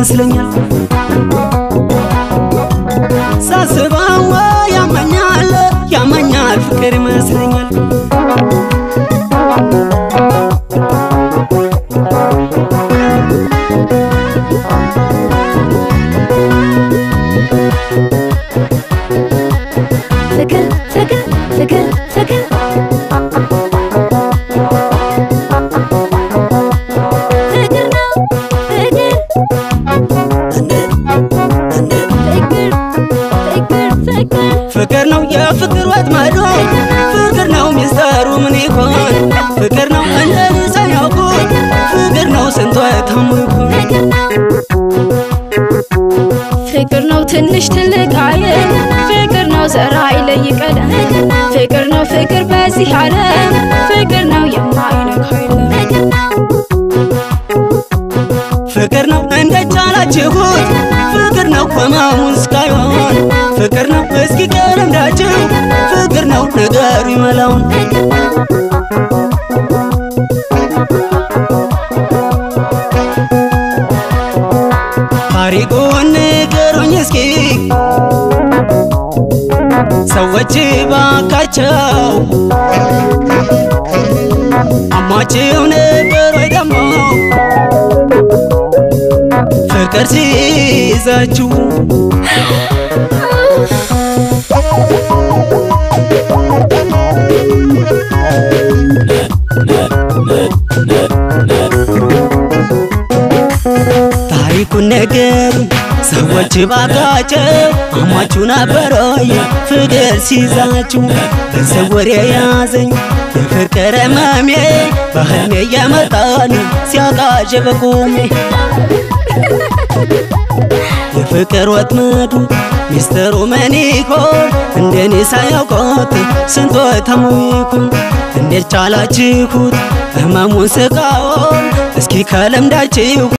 ይመስለኛል ሳስበው ያመኛል ያመኛል ፍቅር ይመስለኛል ፍቅር ፍቅር ፍቅር ፍቅር ፍቅር ነው ፍቅር ፍቅር ፍቅር ፍቅር ፍቅር ነው የፍቅር ወጥመዱ ፍቅር ነው ሚስጥሩ ምን ይሆን ፍቅር ነው እንደዚህ ሳያውቁት ፍቅር ነው ስንቶ የታሙ ይሆን ፍቅር ነው ፍቅር ነው ትንሽ ትልቅ አይል ፍቅር ነው ዘራ አይለይ ቀለም ፍቅር ነው ፍቅር በዚህ ዓለም ፍቅር ነው የማይነካ የለም ፍቅር ነው እንደቻላችሁት ፍቅር ነው ህመሙን እስካይሆን ፍቅር ነው እስኪ ቀረምዳችሁ ፍቅር ነው ነገሩ ይመላውን ታሪኩን ንገሩኝ እስኪ ሰዎች ባካቸው አሟችሁ ነበር ወይ ደግሞ ፍቅር ሲይዛችሁ ታሪኩን ነገር ሰዎች ባካቸው አሟችሁ ነበር ወይ ፍቅር ሲይዛችሁ በሰወር የያዘኝ የፍቅር ህመሜ በህልሜ እየመጣን ሲያቃዥ በቁሜ የፍቅር ወጥመዱ ሚስጥሩ ምን ይሆን እንደኔ ሳያውቁት ስንቶ ተሙ ይሆን እንዴት ቻላችሁት ህመሙን ስቃውን እስኪ ከለምዳችሁ